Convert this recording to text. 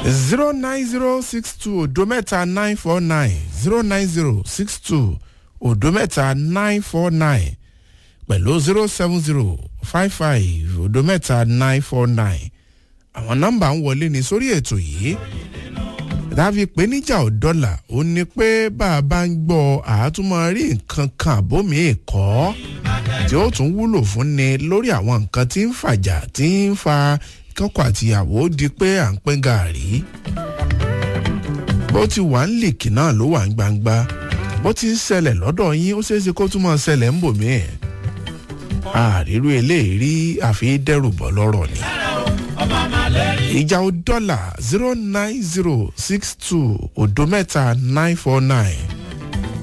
zero nine zero six two odo mẹ́ta nine four nine zero nine zero six two odo mẹ́ta nine four nine pẹ̀lú zero seven zero five five odo mẹ́ta nine four nine àwọn nọ́mbà ń wọlé ní sórí ètò yìí dábì pé níjà ò dọ́là ó ní pé bá a bá ń gbọ́ àátúmọ̀ rí nǹkan kan àbómi ẹ̀kọ́ tí ó tún wúlò fún ni lórí àwọn nǹkan tí ń fàjà tí ń fa kọ́kọ́ àtìyàwó di pé à ń pín gàárì bó ti wà ń lìkì náà ló wà ń gbangba bó ti ń ṣẹlẹ̀ lọ́dọ̀ yín ó ṣeéṣe kó tún máa ṣẹlẹ̀ ń bò mí ẹ̀ àrírú eléyìí àfi dẹ́rù bọ́ lọ́rọ̀ ni ìjà ò dọ́là zero nine zero six two odo mẹ́ta nine four nine